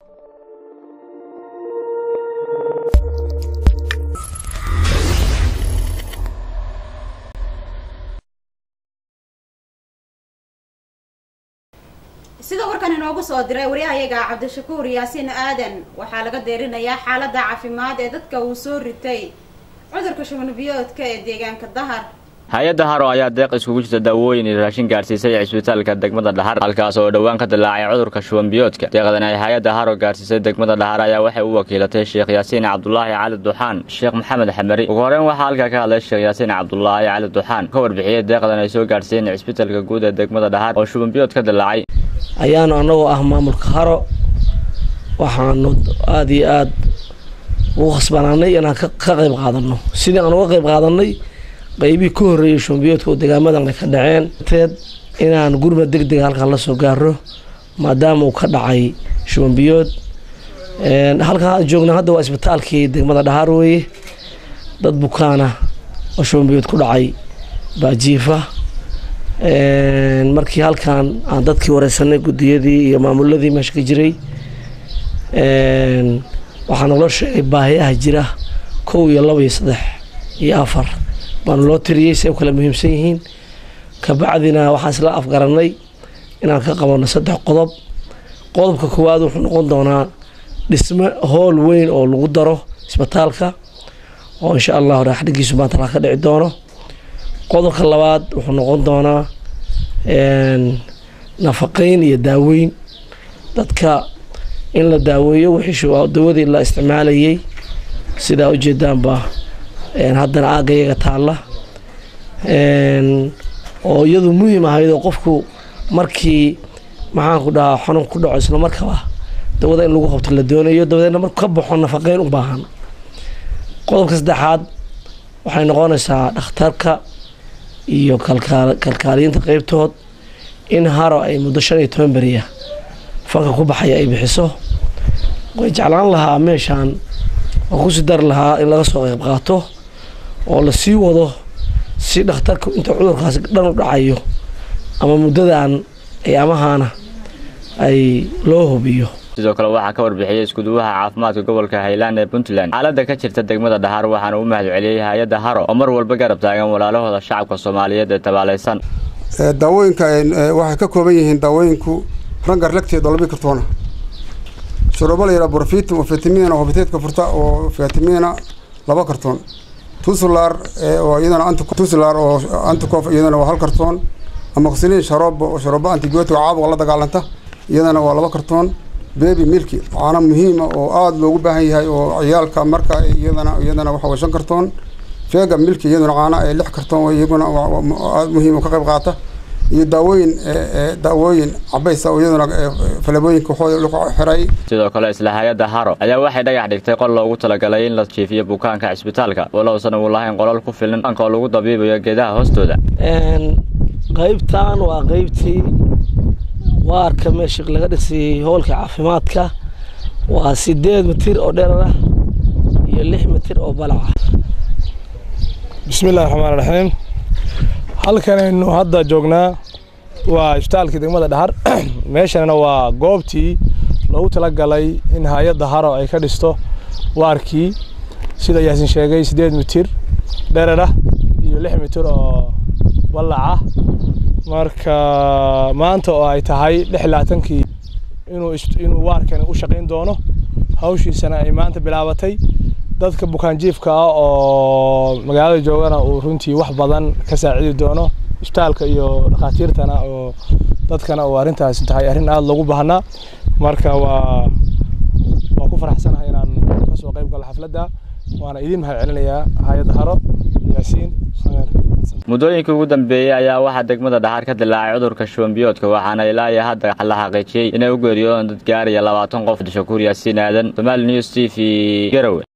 sida warkan inoogu soo diray waryahayaga cabdishakuur yaasiin aadan waxaa laga deerinayaa xaalada caafimaad ee dadka uu soo ritay cudurka shuban biyoodka ee deegaanka dahar hay-adda haro ayaa deeq iskugu jirta daawooyin iyo raashin gaarsiisay cisbitaalka degmada dhahar halkaas oo dhowaan ka dilaacay cudurka shuban biyoodka deeqdan ay hay-adda haro gaarsiisay degmada dhahar ayaa waxay u wakiilatay sheekh yaasiin cabdulaahi cali duxaan sheekh maxamed xamari ugu horeyn waxaa halkaa ka hadlay sheekh yaasiin cabdulaahi cali duxaan ka warbixiyey deeqdan ay soo gaarsiiyeen cisbitaalka guud ee degmada dhahar oo shuban biyood ka dilaacay ayaanu annagoo ah maamulka haro waxaanu aada iyo aada ugu khasbanaanay inaan ka qayb qaadanno sidii aan uga qayb qaadanay qaybihii ka horreeyay shumbiyoodka oo degaamadan ay ka dhaceen teed inaan gurmad deg dega halkan la soo gaaro maadaama uu ka dhacay shumbiyood halkan aan joogna hadda waa isbitaalkii degmada dhahaar weeye dad bukaana oo shumbiyood ku dhacay baa jiifa markii halkan aan dadkii wareysanay guddiyadii iyo maamuladii meesha ka jiray waxaa naloo sheegay baahiyaha jira kow iyo laba iyo saddex iyo afar baanu loo tiriyey si ay u kala muhiimsan yihiin kabacdina waxaan isla afgaranay inaan ka qabanno saddex qodob qodobka koowaad wuxuu noqon doonaa dhisme hool weyn oo lagu daro isbitaalka oo insha allahu raaxdhigiisu maanta la ka dhici doono qodobka labaad wuxuu noqon doonaa nafaqeyn iyo daaweyn dadka in la daaweeyo wixii dawadii la isticmaalayay sidaa ujeedaanba haddana aagga iyaga taalla oo iyadu muhiim ahayd oo qofku markii maxaanku dhahaa xanuun ku dhaco isla markaba dawada in lagu qabto la doonayo dabadeedna marku ka baxo nafaqeyn u baahan qodobka saddexaad waxay noqonaysaa dhakhtarka iyo kalkaaliyiinta qeybtood in haro ay muddo shan iyo toban beriya fanka ku baxaya ay bixiso way jeclaan lahaa meeshaan oo kusii dari lahaa in laga soo qeyb qaato oo lasii wado si dhakhtarka inta cudurkaasi dhan u dhacayo ama muddadan ayaamahaana ay loo hubiyo sidoo kale waxaa ka warbixiyey iskuduwaha caafimaadka gobolka highland ee puntland xaaladda ka jirta degmada dhahar waxaana u mahad celiyey hay-adda haro oo mar walba garab taagan walaalahooda shacabka soomaaliyeed ee tabaalaysan daawooyinka waxay ka kooban yihiin daawooyinku rangar lagteed oo labii kartoona shuruubo la yidhaha borfitum oo fitamina oo biteedka furta oo fitamina laba kartoon tusular oo iyadana tusular oo anticof iyadana waa hal kartoon amoxilin sharoobo oo sharoobo antibiotic caabuqa la dagaalanta iyadana waa laba kartoon bebi milki caano muhiima oo aada loogu baahan yahay oo ciyaalka marka iyadana iyadana waxa way shan kartoon fega milki iyaduna caano ee lix kartoon iyaguna aada muhiim oo ka qayb qaata iyo daawooyin daawooyin cabaysa oo iyaduna falabooyinka waxooda lagu xiray sidoo kale isla hay-adda haro ayaa waxay dhagax dhigtay qol loogu talagalay in la jiifiyo bukaanka cisbitaalka walowsan uu lahayn qolal ku filan anka oo lagu dabiibayo geedaha hoostooda qaybtan waa qaybtii waarka meesha laga dhisayay hoolka caafimaadka waa sideed mitir oo dherar ah iyo lix mitir oo balac ah bismi illahi raxmaan raxiim halkanaynu hadda joognaa waa isbitaalkii degmada dhahar meeshanna waa goobtii loogu talagalay in hay-adda haro ay ka dhisto waarkii sida yaasin sheegay sideed mitir dherer ah iyo lix mitir oo ballac ah marka maanta oo ay tahay lix labaatankii inuu inuu waarkani u shaqayn doono hawshiisana ay maanta bilaabatay dadka bukaanjiifka ah oo magaalada joogana uu runtii wax badan ka saacidi doono isbitaalka iyo dhakhaatiirtana oo dadkana uu arrintaasi tahay arrin aada loogu baahnaa marka waa waa ku faraxsanahay inaan kasoo qayb galo xafladda waana idiin mahad celinayaa hay-adda haro yaasiin muddooyinkii ugu dambeeyey ayaa waxaa degmada dhaxaar ka dilaacay cudurka shubanbiyoodka waxaana ilaa iyo hadda la xaqiijiyey inay u geeriyoodaan dad gaaraya labaatan qof shakuur yaasiin aadan somaali news t v garowe